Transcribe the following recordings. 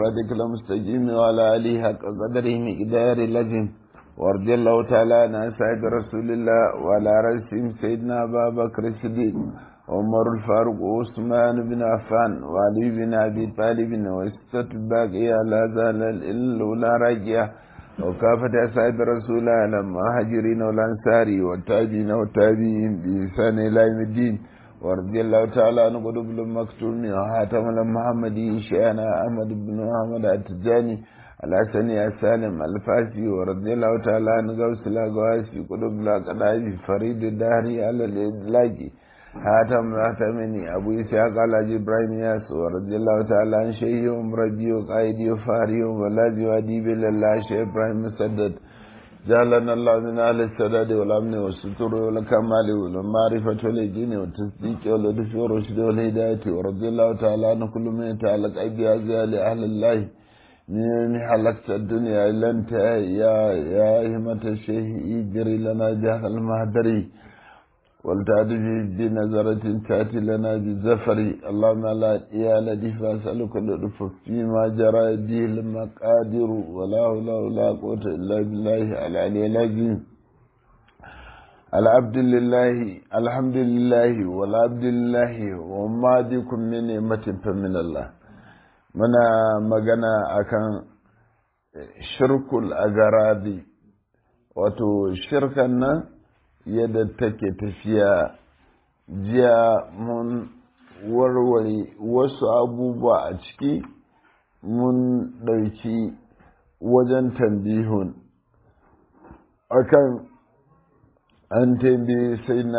صراطك المستقيم وعلى آله حق قدره مقدار لازم ورضي الله تعالى عن أصحاب رسول الله وعلى رأسهم سيدنا أبا بكر الصديق عمر الفاروق وعثمان بن عفان وعلي بن أبي طالب وستة الباقية لا زال الأولى راجية وكافة أصحاب رسول الله لما هاجرين والأنصار والتابعين والتابعين بإحسان إلى يوم الدين ورضي الله تعالى عن قلوب المكتوم وحاتم المحمدي شيخنا أحمد بن محمد التجاني الحسني السالم الفاسي ورضي الله تعالى عن غوث الأغواسي قلوب الأقدام فريد الدهري على الإدلاج حاتم الأحتمني أبو إسحاق على إبراهيم ياس ورضي الله تعالى عن شيخهم ربي وقائدي وفاري ولازي وأديب لله شيخ إبراهيم مسدد جعلنا الله من أهل السداد والأمن والستر والكمال والمعرفة واليقين والتصديق واللطف والرشد والهداية ورضي الله تعالى عن كل من يتعلق أيدي أزياء لأهل الله من حلقت الدنيا إلا أنت يا يا همة الشيخ اجري لنا جاه المهدري ولتعرف بنظرة تأتي لنا بالزفر اللهم لا يا لطيف أسألك اللطف فيما جرى به المقادر ولا حول ولا قوة إلا بالله العلي العظيم العبد لله الحمد لله والعبد لله وما بكم من نعمة فمن الله muna magana akan shirkul agarabi wato shirkan nan yadda take tafiya jiya mun warware wasu abubuwa a ciki mun ɗauki wajen tambihun akan an tambaye sai na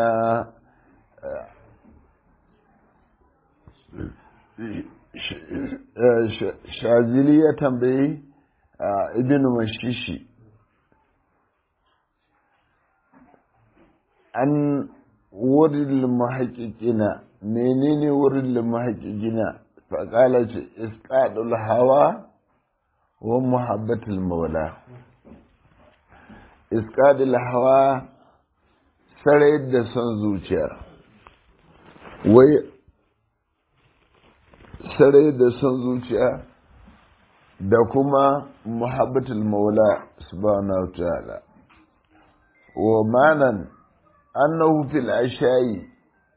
shazili ya tambayi ibn mashishi an wurin mahaƙiƙina menene wurin mahaƙiƙina faƙala ce isƙaɗul hawa wa muhabbatul maula isƙaɗul hawa sarai da son zuciya wai sarai da son zuciya da kuma muhabbatul maula subhanahu wa ta'ala wa manan annahu fil ashayi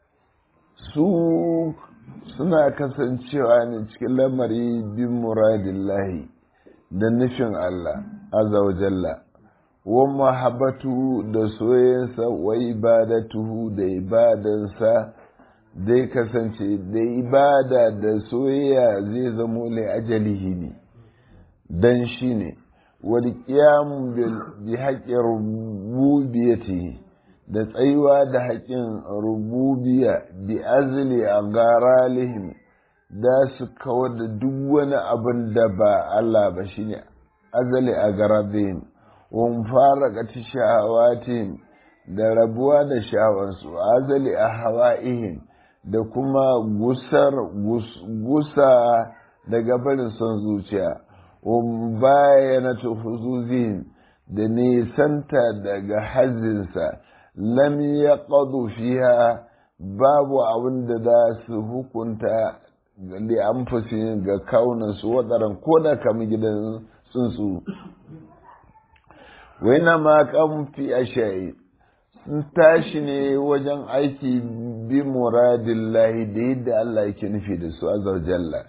su suna kasancewa ne cikin lamari bin muradillahi da nufin Allah azza wa jalla wa mahabbatu da soyayyansa wa ibadatuhu da ibadansa zai kasance da ibada da soyayya zai zamo lai ajalihi ne dan shi ne wal qiyam bi haqqi rububiyyatihi da tsayuwa da haƙƙin rububiya bi azli a garalihim da su kawar da duk wani abin da ba Allah ba shine azali a garabihim wan fara gati sha'awatihim da rabuwa da sha'awansu azali a hawa'ihim da kuma gusar gusa daga barin son zuciya wan bayyana tuhuzuzihim da nisanta daga hazinsa lam ya fiha babu abin da za su hukunta da amfasin ga kaunansu waɗaran ko da kama gidan tsuntsu waina ma kan fi ashayi sun tashi ne wajen aiki bi muradillahi da yadda Allah yake nufi da su azar jalla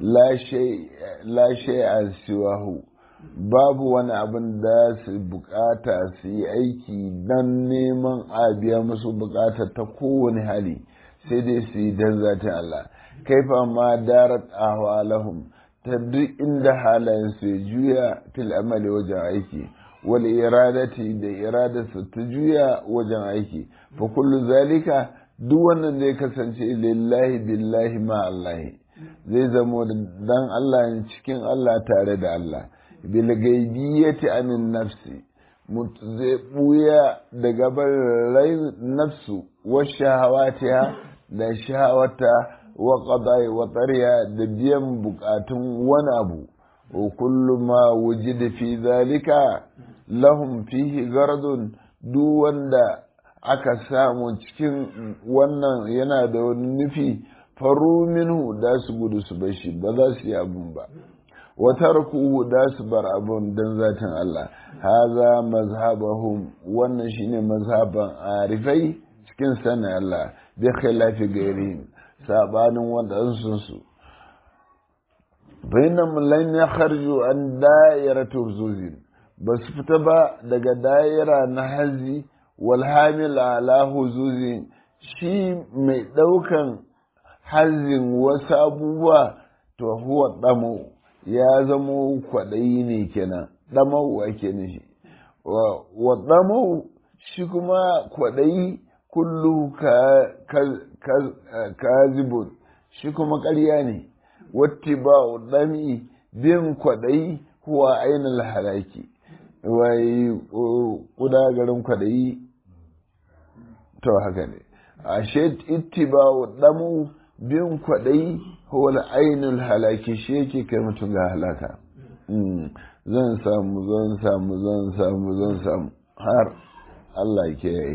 la shay an siwahu babu wani abin da su bukata su yi aiki don neman a biya musu bukata ta kowane hali sai dai su yi don zata Allah kaifa ma darat ahwalahum ta duk inda halayen su ya juya fil amali wajen aiki wal iradati da iradarsa ta juya wajen aiki fa kullu zalika duk wannan zai kasance lillahi billahi ma Allah zai zamo dan Allah cikin Allah tare da Allah bilgaibiyati anin nafsi zai buya daga barin nafsu wa shahawatiha da shahawata wa qada'i wa tariya da biyan bukatun wani abu wa kullu ma wujida fi zalika lahum fihi gardun duk wanda aka samu cikin wannan yana da wani nufi faru minhu da su gudu su bashi ba za su yi abun ba wa tarkuhu da su bar abun dan zatin Allah haza mazhabahum wannan shine mazhaban arifai cikin sanin Allah bi khilafi gairihim sabanin wadansu su bainam lam yakharju an da'iratu zuzin ba su fita ba daga da'ira na hazi wal hamil ala huzuzin shi mai daukan hazin wasu abubuwa to huwa damo ya zamo kwaɗayi ne kenan ɗamau ake nishi wa ɗamau shi kuma kwaɗayi kullu kazibun shi kuma ƙarya ne watti ba ɗami bin kwaɗayi kuwa ainihin halaki wai ƙuda garin kwaɗayi to haka ne ashe ittiba ɗamu bin kwaɗayi huwa ainul halaki shi yake kai mutum ga halaka zan samu zan samu zan samu zan samu har Allah ke yi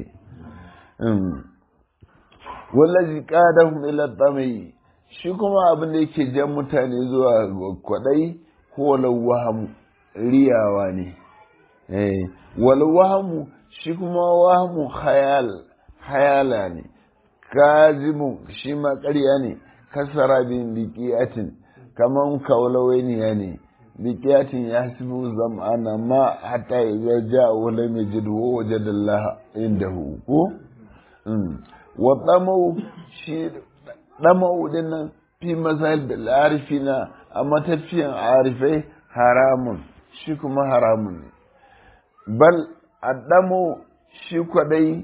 wallazi qadahum ila tamai shi kuma abin da yake jan mutane zuwa kwaɗayi ko wahamu riyawa ne eh wal wahamu shi kuma wahamu khayal hayala ne kazimun shi ma ƙarya ne kasara bin biƙiyatin kaman kaulawainiya ne biƙiyatin ya hasibu zam'ana ma hatta idza ja'a wa lam yajid wa wajada Allah indahu ko wa tamau shi tamau dinnan fi mazhab bil arifina a matafiyan arifai haramun shi kuma haramun ne bal addamu shi kwadai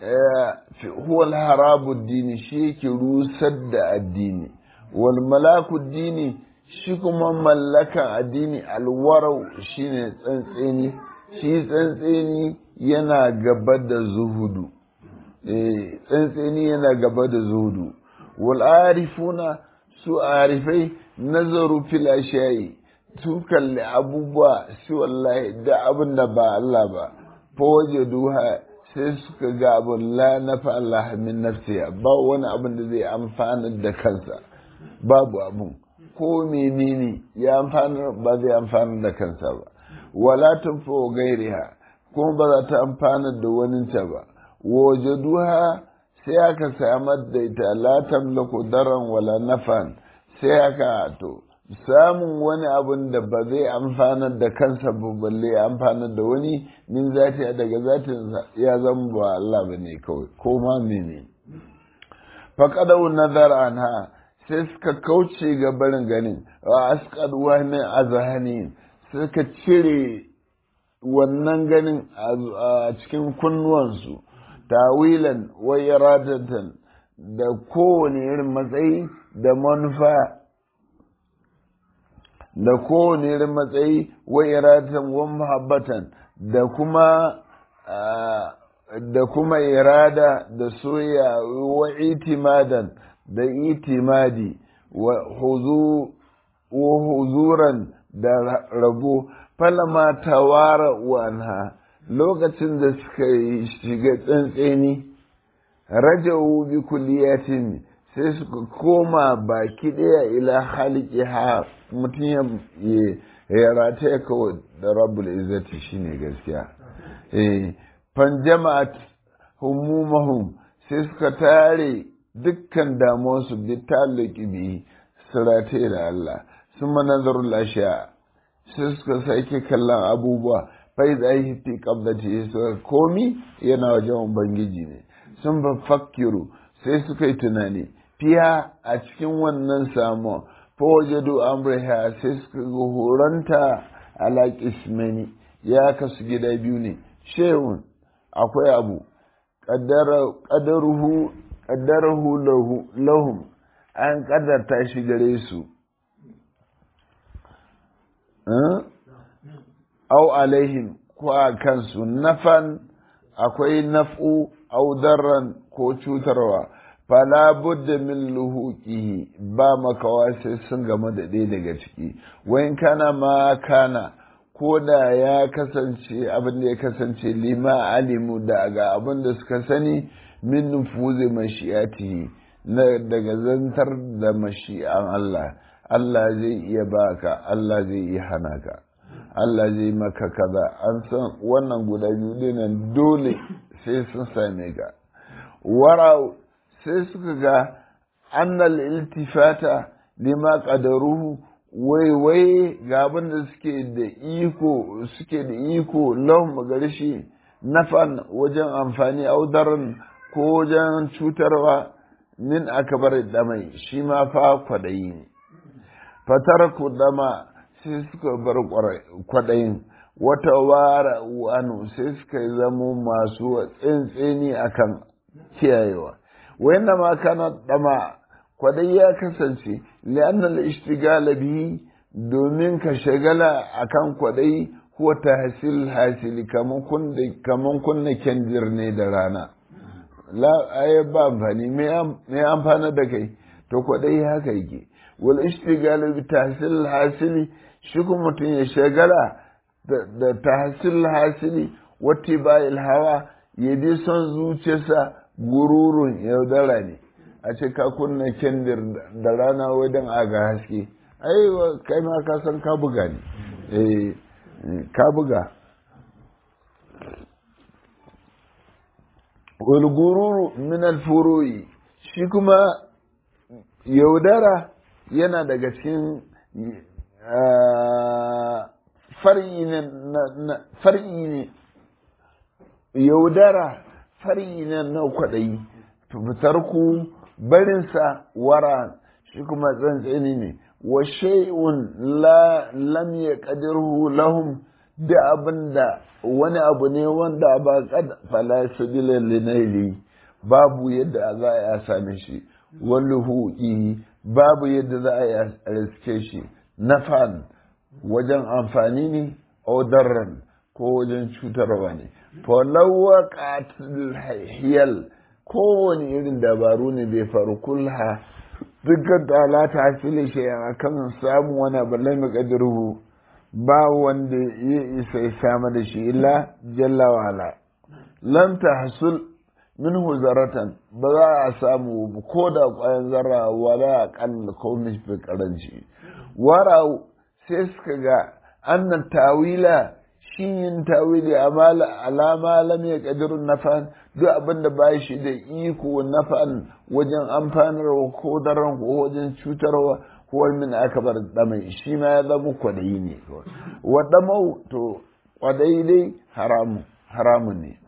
huwa harabu dini shi yake rusar da addini wal malaku dini shi kuma mallakan addini alwarau shine tsantseni shi tsantseni yana gaba da zuhudu eh tsantseni yana gaba da zuhudu wal arifuna su arifai nazaru fil ashayi sun kalli abubuwa su wallahi da abin da ba Allah ba fa waje duha sai suka ga abin la nafa Allah min nafsiya ba wani abin da zai amfana da kansa babu abin ko menene ya amfana ba zai amfana da kansa ba wala tunfa gairiha kuma ba za ta amfana da waninta ba wajaduha sai aka samar da ita la tamlaku daran wala nafan sai aka to samun wani abun da ba zai amfanar da kansa ba balle ya amfanar da wani min zati daga zatin ya zama ba Allah ba ne kawai ko ma mene faqadu nazar anha sai suka kauce ga barin ganin wa asqad wa min azhani suka cire wannan ganin a cikin kunnuwansu tawilan wa iradatan da kowane irin matsayi da manufa da kowane irin matsayi wa iradatan wa muhabbatan da kuma da kuma irada da soya wa itimadan da itimadi wa huzuran da rabo falama tawara wanha lokacin da suka shiga tsantseni raja'u bi kulliyatin sai suka koma baki ɗaya ila haliki ha mutum ya rataya kawai da rabbul izzati shine gaskiya eh fan jama'at humumahum sai suka tare dukkan damuwarsu bi talaki bi su rataya da Allah sun manazarul ashiya sai suka sake kallon abubuwa fai da yi fi kabdace suka komi yana wajen ubangiji ne sun ba fakiru sai suka yi tunani fiya a cikin wannan samu fawajadu amriha sai suka ga horonta ala kismani ya kasu gida biyu ne shehun akwai abu ƙaddarahu lahum an ƙaddarta shi gare su au alaihim ko a kansu nafan akwai naf'u au darran ko cutarwa fala budda min luhuqihi ba makawa sai sun gama da ɗaya daga ciki wayin kana ma kana ko da ya kasance abin da ya kasance lima alimu daga abin da suka sani min nufuzi mashi'atihi na daga zantar da mashi'an Allah Allah zai iya baka Allah zai iya hana ka Allah zai maka kaza an san wannan guda biyu dinan dole sai sun same ka warau sai suka ga annal iltifata lima qadaruhu wai wai ga abin da suke da iko suke da iko lahum gare shi nafan wajen amfani audaran ko wajen cutarwa min akabar damai shi ma fa kwadayi ne fatar ku dama sai suka bar kwadayin wata wara wanu sai suka zamo masu tsintsini akan kiyayewa wayanna ma kana dama kwadai ya kasance li'annal ishtigala bihi domin ka shagala akan kwadai huwa tahsil hasili kaman kun da kaman kunna kendir ne da rana la ay ba amfani me amfana da kai to kwadai haka yake wal ishtigala bi tahsil hasili shi kuma mutum ya shagala da tahsil hasili wati bayil hawa ya bi son zuciyarsa gururun yaudara ne a ce ka kunna kendir da rana wajen aga haske ai kai ma ka san ka buga ne eh ka buga wal gururu min al furu'i shi kuma yaudara yana daga cikin far'i ne far'i ne yaudara far'i ne na kwaɗayi fitar ku barinsa wara shi kuma tsantsani ne wa shay'un la lam yaqdirhu lahum da abinda wani abu ne wanda ba kad fala sabila linaili babu yadda za a same shi walluhu babu yadda za a riske shi nafan wajen amfani ne darran ko wajen cutarwa ne falawa qatil hiyal kowane irin dabaru ne bai faru kulha dukkan ta ta fili shi a kan samun wani abu lai makadiru ba wanda ya isa ya sama da shi illa jalla wala lam tahsul minhu zaratan ba za a samu ko da kwayan zarra wala aqall ko mafi karanci warau sai suka ga annan tawila shi yin tawili alama lam ya kadirun nafan duk abin da ba shi da iko nafan wajen amfanarwa ko daren ko wajen cutarwa ko min aka bar damai shi ma ya zama kwadayi ne wa damau to kwadayi dai haramu haramu ne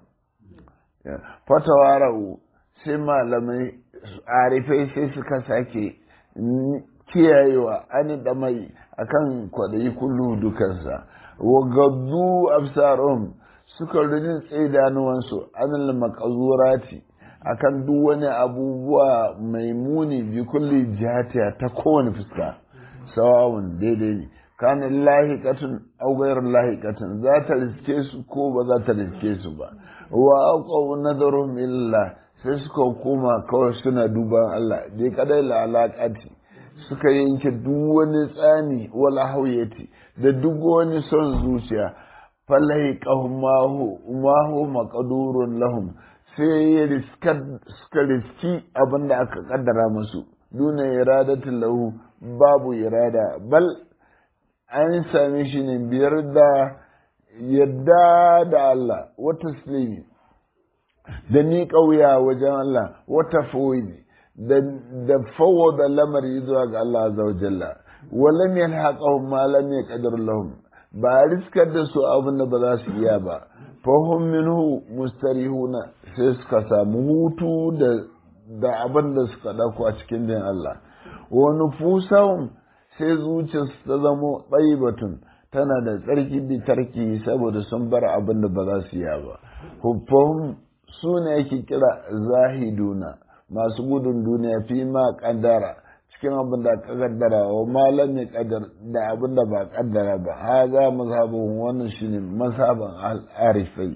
fatawarau sai malamai arifai sai suka sake kiyayewa an damai akan kwadayi kullu dukansa wa gaddu absarum suka rijin tsaidanuwansu anil makazurati akan duk wani abubuwa mai muni bi kulli jihatiya ta kowane fuska sawawun daidai ne kana lahiqatun aw ghayr lahiqatun za ta riske su ko ba za ta riske su ba wa aqaw nadarum illa sai suka koma kawai suna duban Allah dai kadai la alaqati suka yanke duk wani tsani wala hauyati da duk wani son zuciya falai mahu mahu maqdurun lahum sai ya riska suka riski abin da aka kaddara musu duna iradatin lahu babu irada bal an same shi ne biyar da yadda da Allah wata taslimi da ni ƙauya wajen Allah wata foyi da fawwada lamari zuwa ga Allah azza wa jalla walam yalhaqahum ma lam yaqdir lahum ba riskar da su abin da ba za su iya ba fahum minhu mustarihuna sai suka samu hutu da da abin da suka dauko a cikin din Allah wa nufusahum sai zuciyarsu ta zamo batun tana da tsarki bi tarki saboda sun bar abin da ba za su iya ba huffahum su ne yake kira zahiduna masu gudun duniya fi ma kaddara cikin abin da ka kaddara wa malam ya kaddar da abin da ba kaddara ba ha za mazhabin wannan shine mazhaban al-arifai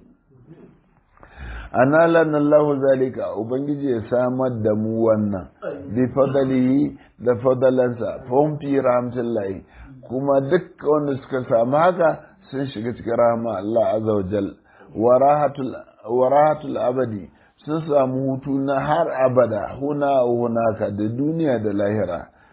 analan Allah zalika ubangiji ya samar da mu wannan bi fadalihi da fadalansa fahim fi rahmatullahi kuma duk wanda suka samu haka sun shiga cikin rahama Allah azza wa jal wa rahatul abadi sun samu hutu na har abada huna hunaka da duniya da lahira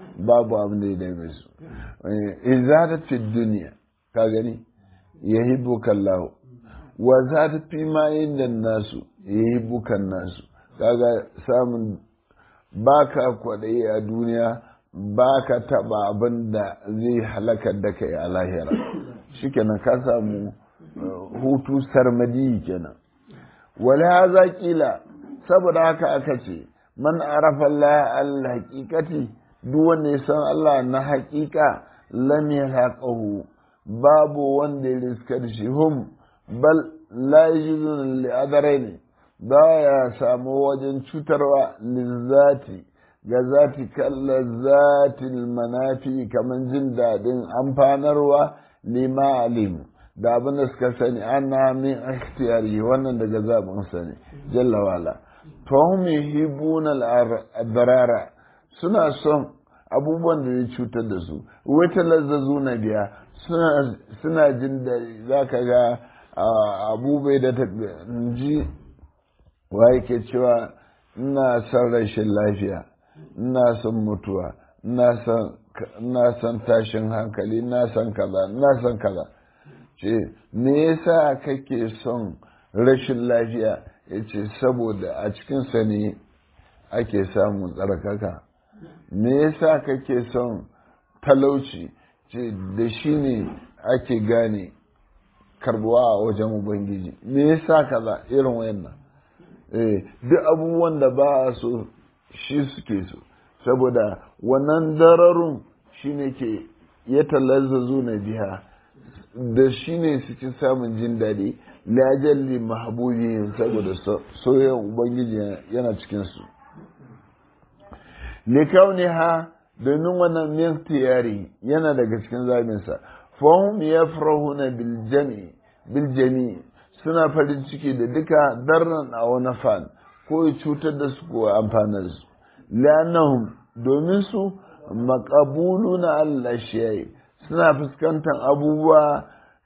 babu abin da ya dame su izadat fi duniya ka gani yahibbuka Allah wa zadat fi ma inda nasu yahibbuka nasu kaga samun baka kwaɗayi a duniya baka taɓa abin da zai halakar da kai a lahira shikenan ka samu hutu sarmadi kenan wala haza kila saboda haka aka ce man arafa Allah al haqiqati duk wanda ya san Allah na haƙiƙa lam yalaqahu babu wanda ya riska da shi hum bal la yajidun li adaraini ba ya samu wajen cutarwa lizzati ga zati kalla zatil manafi kamar jin daɗin amfanarwa lima alimu da abin da suka sani ana min ikhtiyari wannan daga zaɓin sani jalla wala to hum yuhibbuna al-adrara suna son abubuwan da ya cutar da su wata lazzazu na biya suna jin da za ka ga abubai da ta ji wa yake cewa ina son rashin lafiya ina son mutuwa ina son tashin hankali ina son kaza ina son kaza ce me yasa kake son rashin lafiya ya ce saboda a cikinsa ne ake samun tsarkaka me yasa kake son talauci ce da shi ne ake gane karbuwa a wajen ubangiji me yasa kaza irin wayannan eh duk abubuwan da ba a so shi suke so saboda wannan dararun shine ke ya talazzazu na biya da shi ne suke samun jin daɗi lajalli mahabubi saboda soyayyar ubangiji yana cikinsu likauni ha domin wannan miktiyari yana daga cikin zabinsa fahim ya farahuna biljami suna farin ciki da duka darnan a wani fan ko ya cutar da su ko amfanar su lannahum domin su makabulu na Allah shi suna fuskantar abubuwa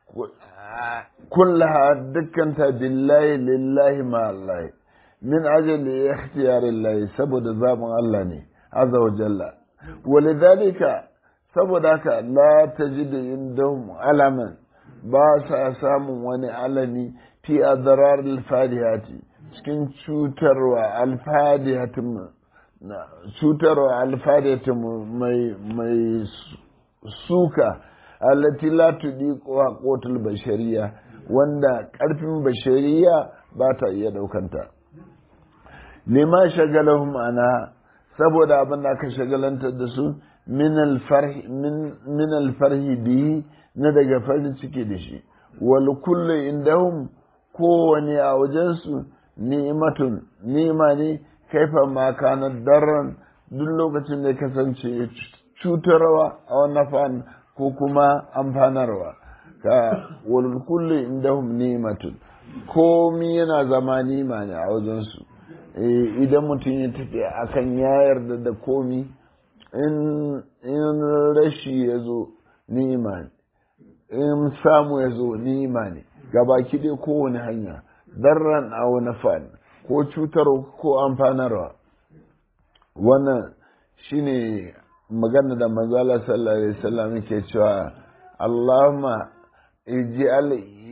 kullaha dukkanta billahi lillahi ma Allah min ajali ikhtiyarin lahi saboda zaɓin Allah ne azza wa jalla walidhalika saboda haka la tajidu indahum alaman ba sa samun wani alami fi adrar alfadihati cikin cutarwa alfadihatin cutarwa alfadihatin mai mai suka allati la tudiqu haqqatul bashariya wanda karfin bashariya ba ta iya daukanta lima shagalahum ana saboda abin da aka shagalantar da su min alfarhi bihi na daga farin ciki da shi wal kullu indahum kowane a wajensu ni'matun ni'ma ne kaifa ma kana darran duk lokacin da kasance cutarwa a wannan fan ko kuma amfanarwa ka wal kullu indahum ni'matun komi yana zama ni'ma ne a wajensu idan mutum ya tafi akan ya yarda da komi in rashi ya zo ni'ima ne in samu ya zo ni'ima ne gabaki dai kowane hanya darran a wani fan ko cutar ko amfanarwa wannan shine magana da manzala sallallahu alaihi wasallam ke cewa Allahumma ij'al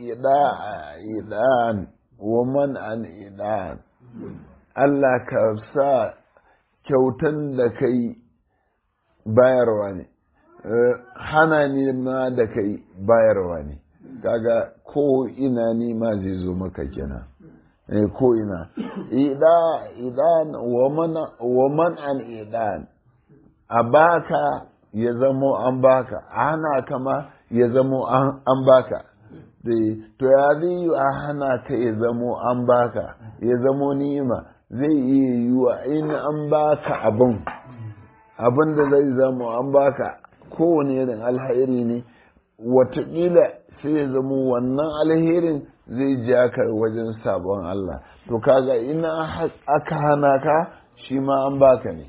idan wa man an idan Allah ka sa kyautan da kai bayarwa ne hana ni ma da kai bayarwa ne kaga ko ina ni ma zai zo maka kenan ko ina idan wa man an idan a baka ya zamo an baka a hana ka ma ya zamo an baka to ya zai yi a hana ka ya zamo an baka ya zamo ni'ima zai iya yiwa in an baka abin abin da zai zama an baka kowane irin alheri ne watakila sai ya zama wannan alherin zai ja ka wajen sabon Allah to kaga ina aka hana ka shi ma an baka ne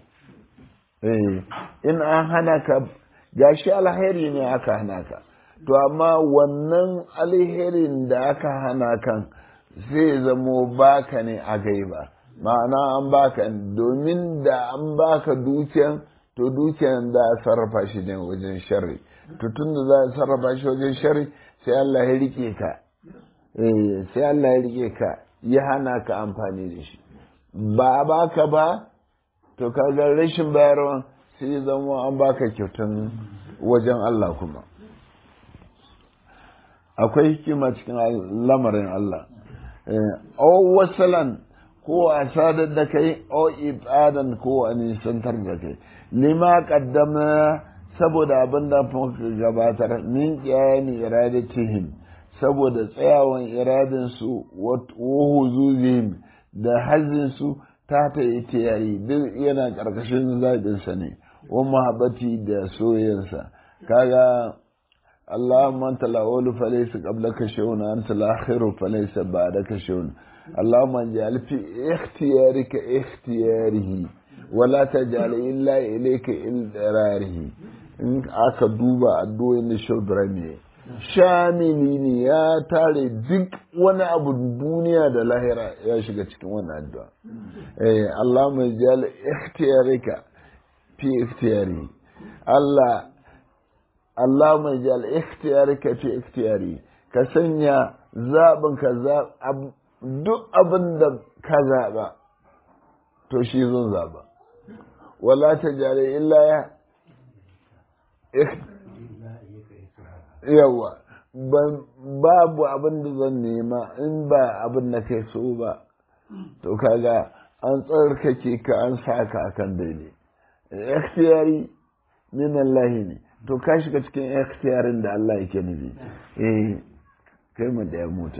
in an hana ka gashi alheri ne aka hana ka to amma wannan alherin da aka hana kan zai zamo baka ne a gaiba ma'ana an baka domin da an baka dukiyan to dukiyan za a sarrafa shi ne wajen sharri to tun da za a sarrafa shi wajen sharri sai Allah ya rike ka eh sai Allah ya rike ka ya hana ka amfani da shi ba a baka ba to kaga rashin bayarwa sai ya zama an baka kyautan wajen Allah kuma akwai hikima cikin lamarin Allah o wasalan ko a sadar da kai o ibadan ko a nisantar da kai lima kaddama saboda abin da muka gabatar min kiyani iradatihim saboda tsayawan iradin su wa huzuzihim da hazin su ta ta yayi duk yana karkashin zaɓin sa ne wa mahabbati da soyayyansa kaga اللهم أنت الأول فليس قبلك شيء أنت الآخر فليس بعدك شيء اللهم اجعل في اختيارك اختياره ولا تجعل إلا إليك إلراره in aka duba addu'o'in da shaudrami shamili ne ya tare duk wani abu duniya da lahira ya shiga cikin wannan addu'a eh Allah mai jal ikhtiyarika fi ikhtiyari Allah Allah mai jal ikhtiyarika fi ikhtiyari ka sanya zaɓin ka duk abin da ka zaɓa to shi zan zaɓa wala ta jare illa ya yawa babu abin da zan nema in ba abin da kai so ba to kaga an tsarkake ka an sa ka akan daidai ikhtiyari min Allah ne to ka shiga cikin ikhtiyarin da Allah yake nufi eh kai mu da ya mota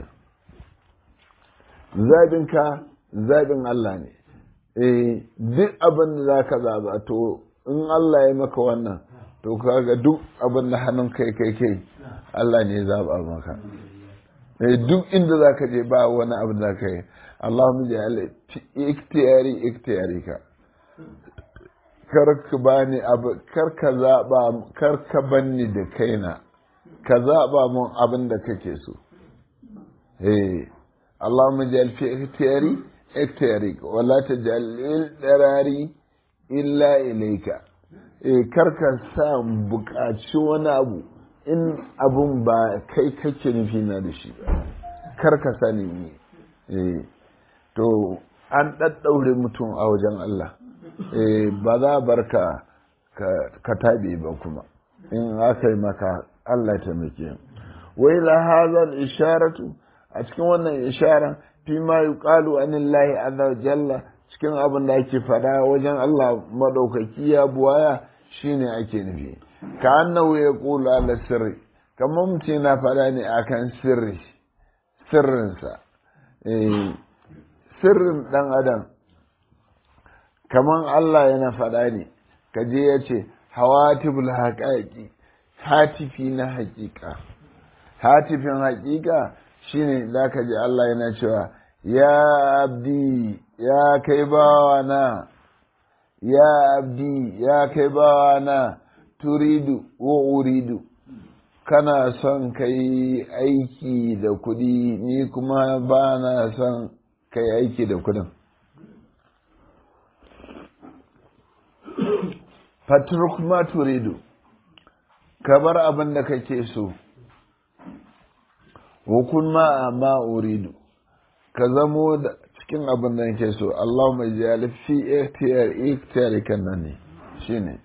zabin ka zabin Allah ne eh duk abin da zaka zaba to in Allah ya maka wannan to kaga duk abin da hannun kai kai kai Allah ne ya zaba maka eh duk inda zaka je ba wani abu da zaka yi Allahumma ja'al ikhtiyari ikhtiyari ka kar ka bani abu kar ka zaba kar ka banni da kaina ka zaba mun abin da kake so eh Allahumma ja'al fi ikhtiyari ikhtiyari wala taj'al lil darari illa ilayka eh kar ka sa buƙaci wani abu in abun ba kai kake nufi na da shi kar ka sani ne eh to an ɗaɗɗaure mutum a wajen Allah ba za a bar ka ka taɓe ba kuma in aka yi maka Allah ta muke wai la hazal isharatu a cikin wannan ishara fi ma yuqalu anillahi azza jalla cikin abin da ake faɗa wajen Allah madaukaki ya buwaya shine ake nufi ka annahu yaqulu ala sirri kamar mutum na faɗa ne akan sirri sirrinsa eh sirrin ɗan adam kaman Allah yana faɗa ne kaje ya ce hawatibul haƙaƙi hatifi na haƙiƙa hatifin haƙiƙa shine za ka ji Allah yana cewa ya abdi ya kai bawa na ya abdi ya kai bawa na turidu wa uridu kana son ka yi aiki da kuɗi ni kuma ba na son ka yi aiki da kuɗin fatruk ma turidu ka bar abin da kake so hukun ma ma uridu ka zamo da cikin abin da nake so Allah mai jali fi ikhtiyar ikhtiyar kan nan ne shine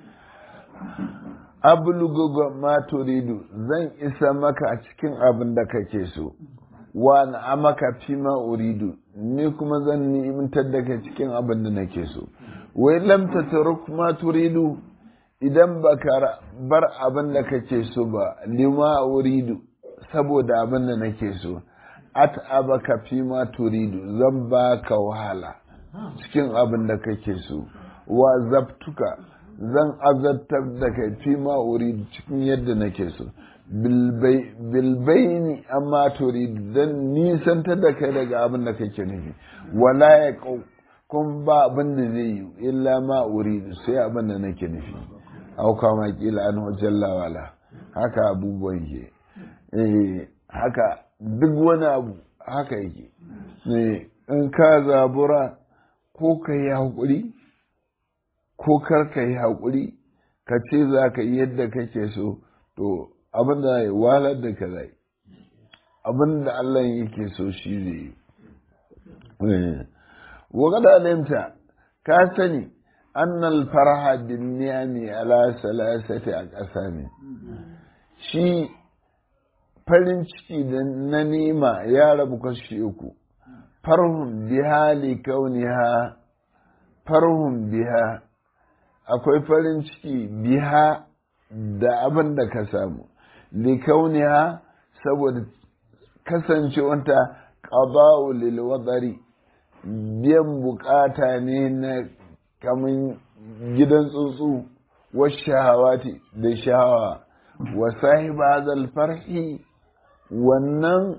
ablugu ma turidu zan isa maka a cikin abin da kake so wa na maka fi ma uridu ni kuma zan ni'imtar da kai cikin abin da nake so wai lam tatruk ma turidu idan baka bar abin da kake so ba lima uridu saboda abin da nake so at abaka fi ma turidu zan baka wahala cikin abin da kake so wa zabtuka zan azabtar da kai fi ma uridu cikin yadda nake so bilbaini amma turidu dan nisantar da kai daga abin da kake nufi wala ya kun ba abin da zai yi illa ma uridu sai abin da nake nufi auka ma kila an jalla wala haka abubuwan ke eh haka duk wani abu haka yake ne in ka zabura ko ka yi hakuri ko kar ka yi haƙuri ka ce za ka yi yadda kake so to abin da ya walar da ka zai abin da Allah yake so shi zai yi وقد علمت كاسني أن الفرح بالنعم على ثلاثة أقسام شي farin ciki da na nema ya rabu kashi uku farhun biha li kauniha farhun biha akwai farin ciki biha da abin da ka samu li kauniha saboda kasancewanta qada'u lil wadari biyan bukata ne na kamun gidan tsuntsu wa shahawati da shahawa wa sahiba zal farhi wannan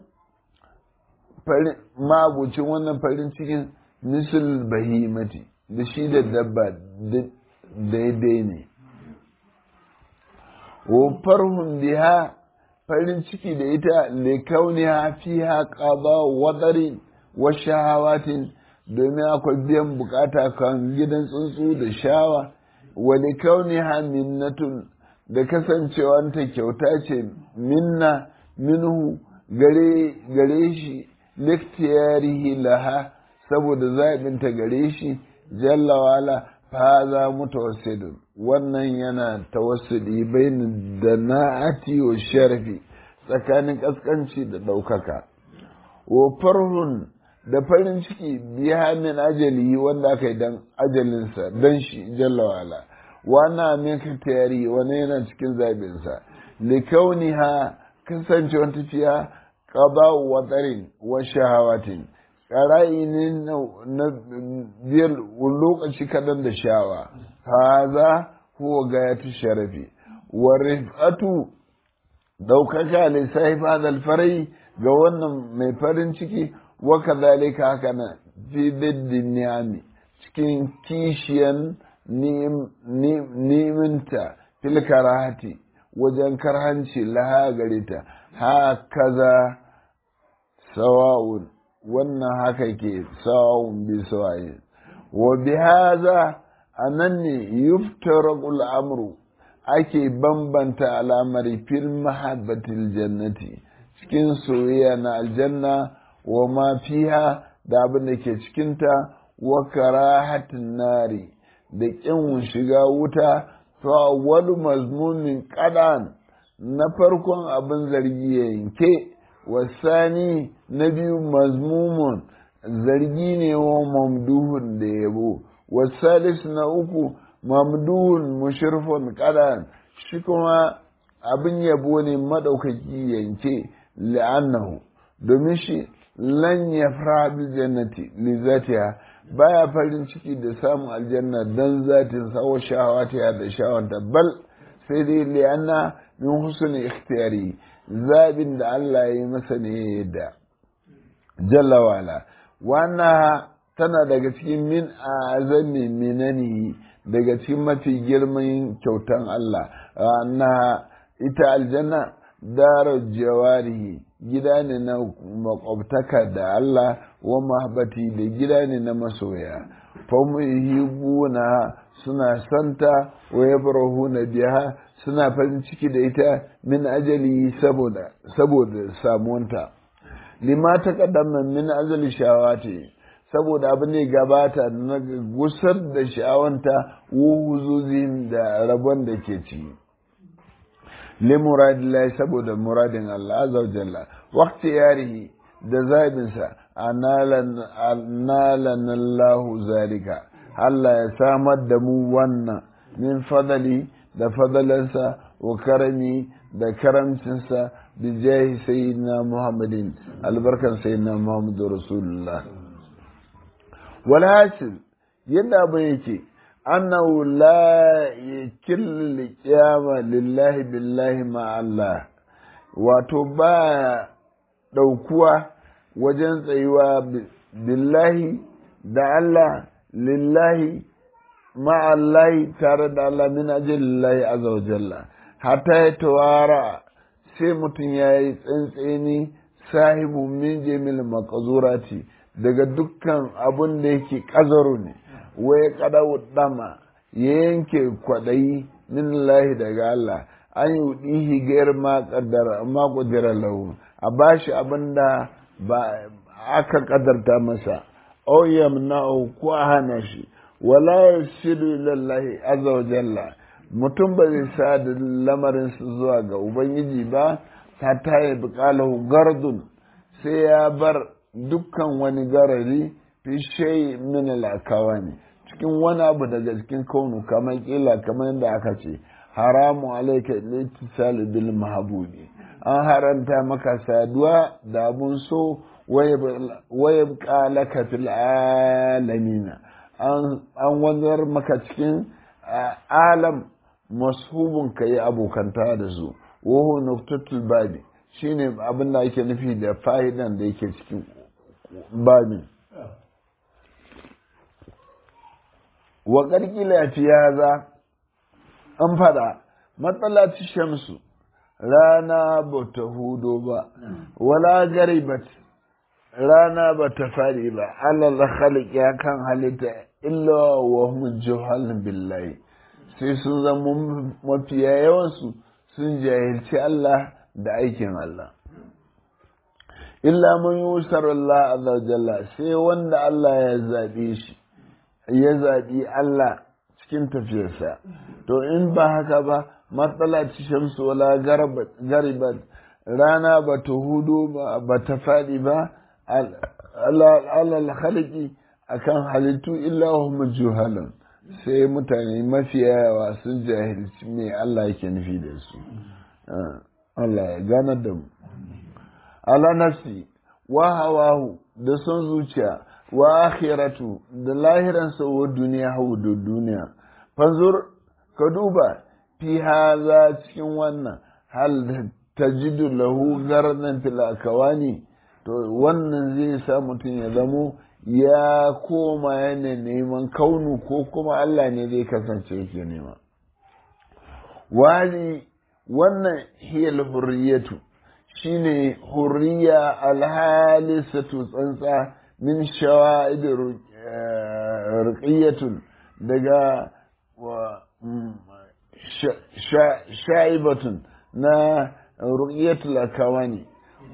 mabucin wannan farin cikin misal bahimati da shi da dabba daidai ne wa farhun biha farin ciki da ita likauniha fiha qada wadarin wa shahawatin domin akwai biyan bukata kan gidan tsuntsu da shawa wani kauni ha minnatun da kasancewanta kyauta ce minna minhu gare shi liktiyarihi laha saboda zaɓinta gare shi jalla wala faza mutawassidun wannan yana tawassudi bain da na'ati wa sharafi tsakanin kaskanci da ɗaukaka wa farhun da farin ciki biya min ajali wanda aka yi dan ajalinsa dan shi jalla wala wana min tayari wani yana cikin zabinsa likauniha kasance wata ciya qada wa tarin wa shahawatin qarai ne na biyar lokaci kadan da shawa haza huwa gayatu sharafi wa rifatu daukaka li sahiba al farai ga wannan mai farin ciki wakazalika haka na fi biddin ni'ami cikin kishiyan niminta fil karahati wajen karhanci laha gare ta hakaza sawa'un wannan haka ke sawa'un bi sawa'in wa bi haza anan ne yuftaraqul amru ake bambanta al'amari fil mahabbatil jannati cikin soyayya na aljanna wa ma fiha da abin da ke cikinta wa karahatin nari da ƙin shiga wuta to awwalu mazmumin qadan na farkon abin zargi ya yanke wasani na biyu mazmumun zargi ne wa mamduhun da yabo wasalis na uku mamduhun mushrifun qadan shi kuma abin yabo ne madaukaki yanke la'annahu domin shi lan ya fara bil jannati li zatiha baya farin ciki da samun aljanna dan zatin sawo shawata da shawanta bal sai dai li anna min husni ikhtiyari zabin da Allah ya yi masa ne da jalla wala wannan tana daga cikin min azami minani daga cikin mafi girman kyautan Allah na ita aljanna darar jawarihi gida ne na makwabtaka da Allah wa mahabbati da gida ne na masoya famuhibuna suna santa wa yabrahuna biha suna farin ciki da ita min ajali saboda saboda samuwanta lima ta kaddama min ajali shawati saboda abin ne gabata na gusar da sha'awanta wuhuzuzin da rabon da ke ciki limuradillah saboda muradin Allah azza wa jalla waqti yarihi da zabinsa analan Allahu zalika Allah ya samar da mu wannan min fadali da fadalansa wa karami da karamcinsa bi jahi sayyidina Muhammadin albarkan sayyidina Muhammadu Rasulullah wal hasil yadda abin yake أنه لا يكل القيامة لله بالله مع الله وتبا دوكوا وجن tsayuwa billahi da Allah lillahi ma'allahi tare da Allah min ajalillahi azza wa jalla hatta ya tawara sai mutum ya yi tsantseni sahibu min jamil maqazurati daga dukkan abun da yake kazaru ne wai kada dama ya yanke kwaɗayi min lahi daga Allah an yi ɗihi gayar ma ƙudira lahu a bashi abin da ba aka ƙadarta masa au yamna'u ko a hana shi wala yasiru lillahi azza wa jalla mutum ba zai sa da lamarin su zuwa ga ubangiji ba ta taye buƙalahu gardun sai ya bar dukkan wani garari fi shay min al-akawani cikin wani abu daga cikin kaunu kamar kila kamar yadda aka ce haramu alaika litisal bil mahbubi an haranta maka saduwa da abun so waya laka fil alamina an wanzar maka cikin alam mashubun ka yi abokanta da su wahu nuktatul babi shine abin da ake nufi da fa'idan da yake cikin babin wa ƙarƙila fi yaza an fada matsala ci shamsu rana ba ta hudo ba wala garibat rana ba ta fari ba alal khaliq ya kan halitta illa wa hum juhal billahi sai sun zama mafiya yawansu sun jahilci Allah da aikin Allah illa man yusar Allah azza jalla sai wanda Allah ya zabe shi ya zabi Allah cikin tafiyarsa to in ba haka ba matsala ci shamsu wala garibat rana ba ta hudu ba ta faɗi ba alal khaliki akan halittu illa hum juhalan sai mutane mafiya yawa sun jahilci me Allah yake nufi da su Allah ya ganar da mu ala nafsi wa hawahu da son zuciya wa akhiratu da lahiransa wa duniya hau da duniya fanzur ka duba fi haza cikin wannan hal tajidu lahu gardan fil akawani to wannan zai sa mutum ya zamo ya koma yana neman kaunu ko kuma Allah ne zai kasance yake nema wani wannan hiyal hurriyatu shine hurriya alhalisatu tsantsa min shawa'id ruqiyatun daga sha'ibatun na ruqiyatul akawani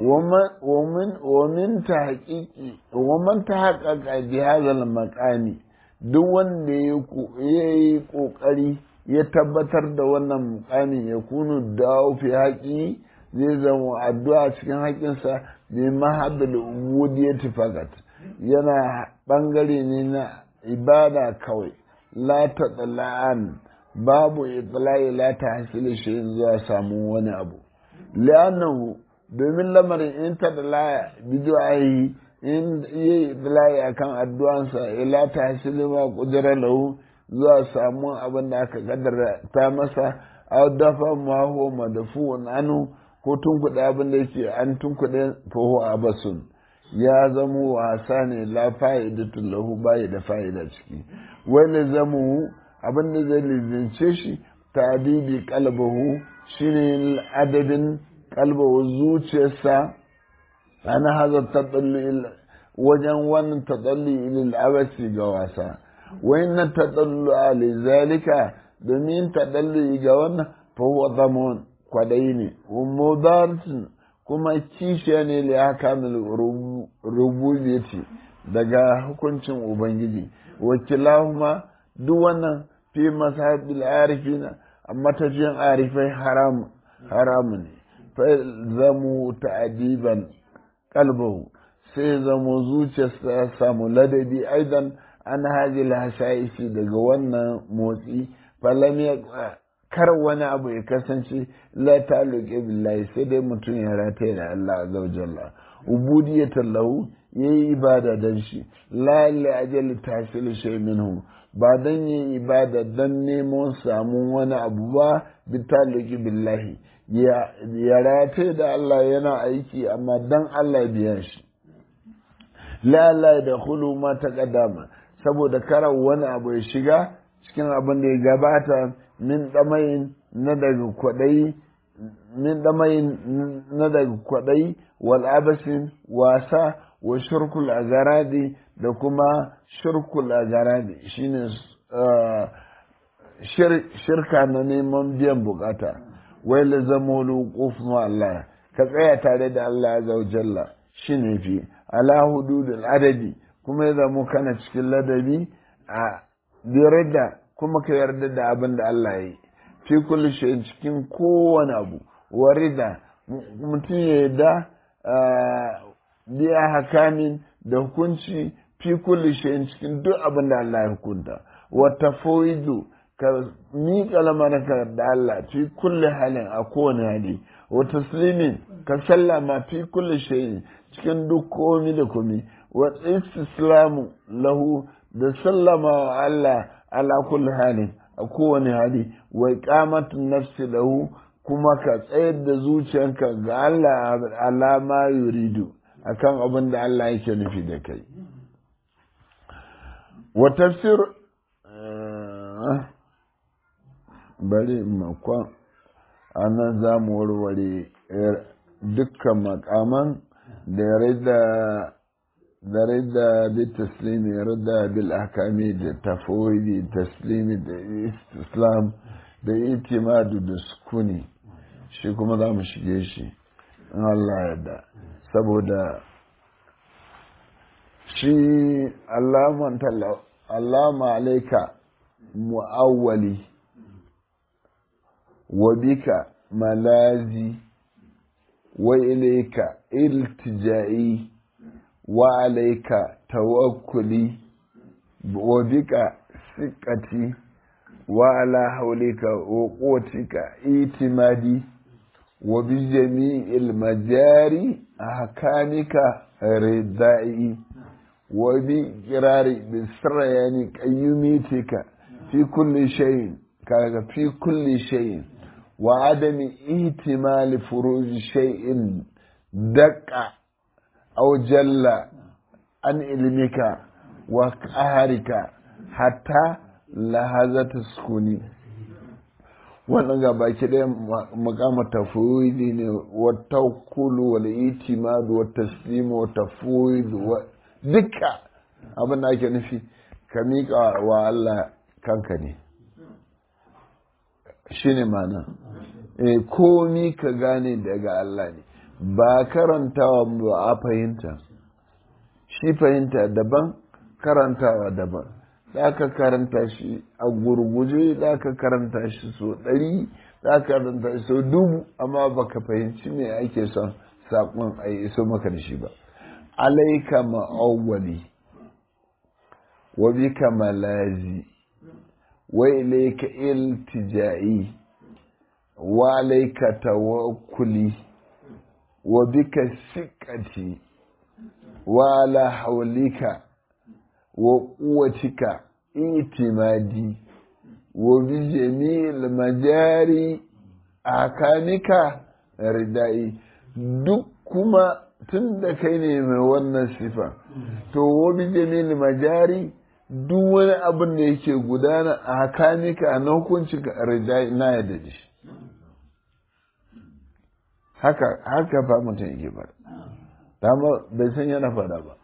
ومن ومن تحقيق ومن تحقق بهذا المقام duk wanda ya yi ƙoƙari ya tabbatar da wannan mukamin ya kunu da fi haƙi zai zama addu'a cikin haƙinsa bi mahaddal ubudiyati fakat yana ɓangare ne na ibada kawai la ta tsala'an babu itla'i la ta hasili shi zuwa samu wani abu li'annahu domin lamarin in ta da laya bidiyoyi in yi laya akan addu'ansa ila ta hasili ma kudura lahu zuwa samun abin da aka kaddara ta masa a dafa ma huwa madafu'un anu ko tunkuɗe abin da yake an tunkuɗe faho a basun ya zamo wasa ne la fa'idatun lahu bayi da fa'ida ciki wani zamu abin da zai lizince shi ta'dibi qalbahu shine adadin kalbawa zuciyarsa ana haza taɗalli wajen wannan taɗalli ilil abasi ga wasa wayannan taɗallu a zalika domin taɗalli ga wannan fahuwa zamon kwaɗayi ne mudartin kuma kishiya ne li hakamil rububiyyati daga hukuncin ubangiji wakilahuma duk wannan fi masahabil arifina amma tafiyan arifai haram haramu ne zamu ta'adiban kalbahu sai zamo zuciyarsa ya samu ladabi aidan an haji hasha'ishi daga wannan motsi falam ya kar wani abu ya kasance la ta'alluqi billahi sai dai mutum ya rataye da Allah azza wa jalla ubudiyatan lahu yayi ibada dan shi la li ajali tahsil shay minhu ba dan yi ibada dan neman samun wani abu ba bi ta'alluqi billahi ya rataye da Allah yana aiki amma dan Allah biyan shi la la da hulu ma ta kadama saboda karar wani abu ya shiga cikin abin da ya gabata min damayin na daga kwadai min damayin na daga kwadai wal abasin wasa wa shirkul agaradi da kuma shirkul agaradi shine shirka na neman biyan bukata wai la zama luquf ma Allah ka tsaya tare da Allah azza wa jalla shine fi ala hududul adabi kuma ya zamo kana cikin ladabi a yarda kuma ka yarda da abin da Allah ya yi fi kulli shay'in cikin kowane abu warida mutum ya yarda biya hakamin da hukunci fi kulli shay'in cikin duk abin da Allah ya hukunta wa tafwidu ka miƙa lamarka da Allah fi kulli halin a kowane hali wa taslimin ka sallama fi kulli shay'in cikin duk komi da komi wa istislamu lahu da sallama wa Allah ala kulli halin a kowane hali wa iqamatun nafsi lahu kuma ka tsayar da zuciyanka ga Allah alama yuridu akan abin da Allah yake nufi da kai wa tafsir bari makon ana za mu warware dukkan makaman da ya rida da rida bi taslimi ya rida bil ahkami da tafawidi taslimi da islam da itimadu da sukuni shi kuma za mu shige shi in Allah yadda saboda shi Allahumma alaika mu'awwali wa bika malazi wa ilaika iltija'i wa alaika tawakkuli wa bika siqati wa ala haulika wa quwwatika itimadi wa bi jami'il majari ahkamika ridai wa bi kirari bi sirrayani qayyumitika fi kulli shay'in kaga fi kulli shay'in wa adami ihtimali furuj shay'in daqqa aw jalla an ilmika wa qaharika hatta lahazata sukuni wannan ga baki ɗaya makama tafwidi ne wa tawakkulu wal itimad wa taslim wa tafwid wa duka abin da ake nufi ka miƙa wa Allah kanka ne shine mana eh komi ka gane daga Allah ne ba karantawa ba a fahimta shi fahimta daban karantawa daban za ka karanta shi a gurguje za ka karanta shi so ɗari za ka karanta shi so dubu amma baka fahimci me ake son saƙon a iso maka da shi ba alaika ma'awwali wa bika malazi wa ilaika iltija'i wa alaika tawakkuli wa bika siqati wa ala hawlika wa quwwatika itimadi wa bi jami'il majari akanika ridai duk kuma tun da kai ne mai wannan sifa to wa bi jami'il majari duk wani abin da yake gudana a hakanika na hukunci ridai na yadda da shi haka haka fa mutum yake fara dama bai san yana fada ba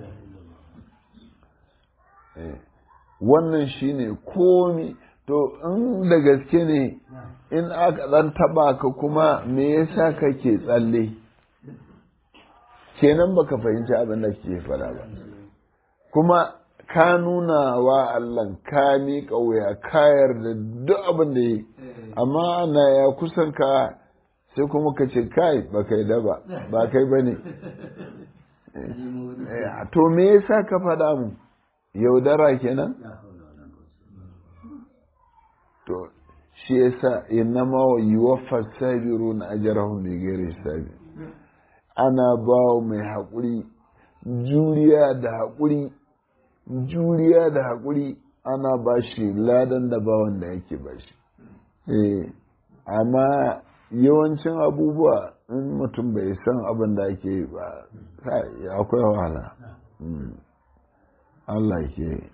wannan shine komi to in da gaske ne in aka dan taba ka kuma me yasa kake tsalle kenan baka fahimci abin da ke fada ba kuma ka nuna wa Allah ka miƙa wuya ka yarda duk abin da yi amma ana ya kusan ka sai kuma ka ce kai ba kai da ba ba kai ba ne to me yasa ka faɗa mu yaudara kenan to shi yasa innama wa yuwaffa sabirun ajrahum bi ghairi hisabi ana ba mai haƙuri juriya da haƙuri juriya da haƙuri ana ba shi ladan da ba wanda yake ba shi eh amma yawancin abubuwa in mutum bai san abin da ake yi ba akwai wahala Allah ke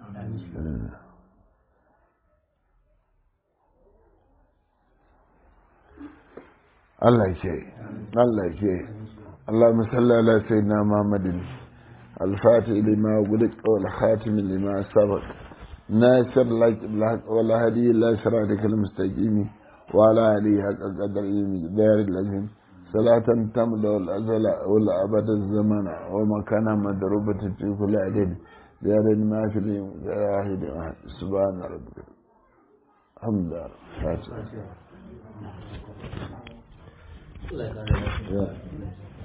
Allah ke Allah ke Allah musalla ala sayyidina Muhammadin الفاتح لما ولد والخاتم لما سبق ناصر لك بالحق ولا هدي إلا صراطك المستقيم وعلى آله حق قدر دار الذين صلاة تمضى الأزل والأبد الزمن ومكان مدروبة في كل عدد دار ما في اليوم واحد سبحان ربك الحمد لله فاتحة